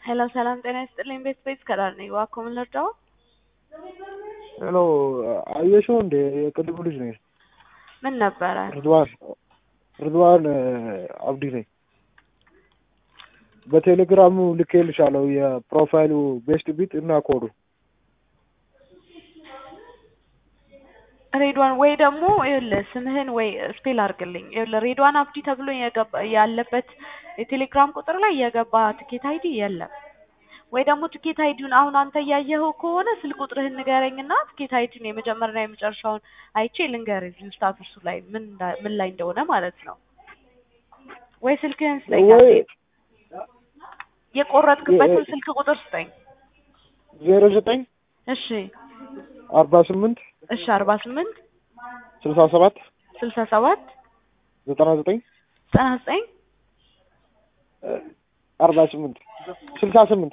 ሄሎ ሰላም ጤና ይስጥልኝ። ቤት ቤት ከዳር ነኝ። እባክዎ ምን ልርዳዎ? ሄሎ አየሽው እንዴ? የቅድሙ ልጅ ነኝ። ምን ነበረ? ርድዋን ርድዋን አብዲ ነኝ። በቴሌግራሙ ልኬልሻለሁ የፕሮፋይሉ ቤስት ቢት እና ኮዱ ሬድዋን ወይ ደግሞ ይኸውልህ ስምህን ወይ ስፔል አድርግልኝ። ይኸውልህ ሬድዋን አብዲ ተብሎ የገባ ያለበት የቴሌግራም ቁጥር ላይ የገባ ትኬት አይዲ የለም። ወይ ደግሞ ትኬት አይዲውን አሁን አንተ እያየኸው ከሆነ ስልክ ቁጥርህን ንገረኝና ትኬት አይዲውን የመጀመሪያና የመጨረሻውን አይቼ ልንገርህ እዚሁ ስታቱሱ ላይ ምን እንዳ- ምን ላይ እንደሆነ ማለት ነው። ወይ ስልክህን ስጠኝ ወይ አንዴ። የቆረጥክበትን ስልክ ቁጥር ስጠኝ። ዜሮ ዘጠኝ እሺ አርባ ስምንት እሺ አርባ ስምንት ስልሳ ሰባት ስልሳ ሰባት ዘጠና ዘጠኝ ዘጠና ዘጠኝ አርባ ስምንት ስልሳ ስምንት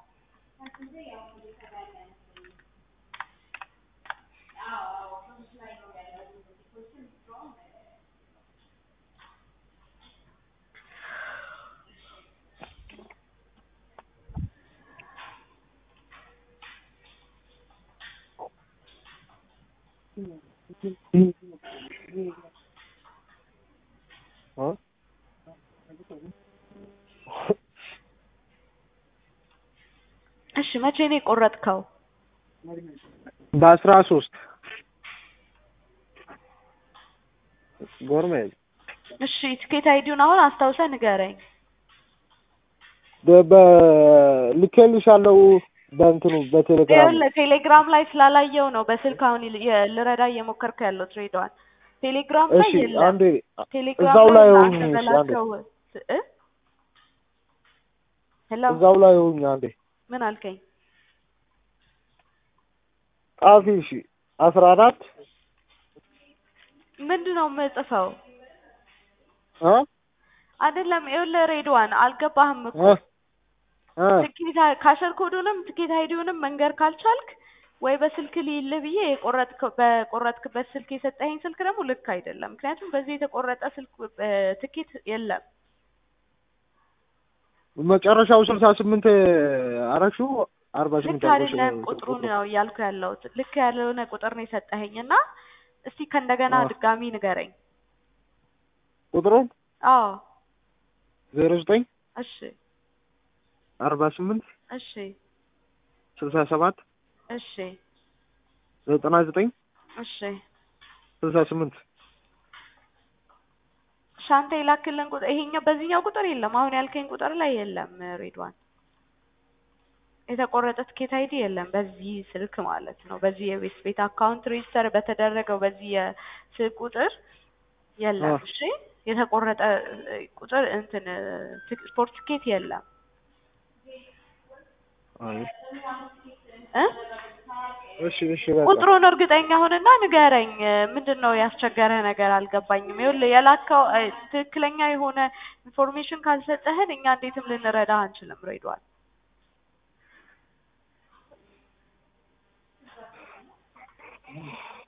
እ? እሺ መቼ ነው የቆረጥከው? በአስራ ሶስት ጎርሜ እሺ ትኬት አይዲውን አሁን አስታውሰህ ንገረኝ። በ- በ- ልኬልሻለሁ በእንትኑ በቴሌግራም ይኸውልህ ቴሌግራም ላይ ስላላየው ነው በስልክ አሁን ል- የ- ልረዳ እየሞከርኩ ያለው ትሬዳዋን ቴሌግራም ላይ እሺ የለም። አንዴ ቴሌግራም እዛው ላይ ላይ ሆኜ አንተ እሺ አንዴ በላከው እ ሄሎ እዛው ላይ ሆኜ አንዴ ምን አልከኝ? ጻፊ እሺ አስራ አራት ምንድን ነው የምጽፈው? እ አይደለም ይኸውልህ ሬድዋን አልገባህም እኮ እ እ ትኬት አይ- ካሸር ኮዱንም ትኬት አይዲውንም መንገር ካልቻልክ ወይ በስልክ ልይልህ ብዬ የቆረጥክ በቆረጥክበት ስልክ የሰጠኸኝ ስልክ ደግሞ ልክ አይደለም። ምክንያቱም በዚህ የተቆረጠ ስልክ እ ትኬት የለም። መጨረሻው ስልሳ ስምንት አረግሽው አርባ ልክ ስምንት አድርገሽ አይደለም ቁጥሩን ነው እያልኩ ያለሁት። ልክ ያልሆነ ቁጥር ነው የሰጠኸኝ እና እስቲ ከእንደገና አ ድጋሚ ንገረኝ። ቁጥሩን አዎ ዜሮ ዘጠኝ እሺ አርባ ስምንት እሺ ስልሳ ሰባት እሺ ዘጠና ዘጠኝ እሺ ስልሳ ስምንት ሻንተ የላክልን ቁጥር ይሄኛው በዚህኛው ቁጥር የለም። አሁን ያልከኝ ቁጥር ላይ የለም። ሬድዋን የተቆረጠ ትኬት አይዲ የለም በዚህ ስልክ ማለት ነው። በዚህ የቤት ቤት አካውንት ሬጅስተር በተደረገው በዚህ የስልክ ቁጥር የለም። እሺ የተቆረጠ እ, ቁጥር እንትን እ, ትክ- ስፖርት ትኬት የለም አይ እ እሺ እሺ በቃ ቁጥሩን እርግጠኛ ሁንና ንገረኝ። ምንድን ነው ያስቸገረ ነገር አልገባኝም። ይኸውልህ የላከው እ, ትክክለኛ የሆነ ኢንፎርሜሽን ካልሰጠህን እኛ እንዴትም ልንረዳህ አንችልም። ሬድዋን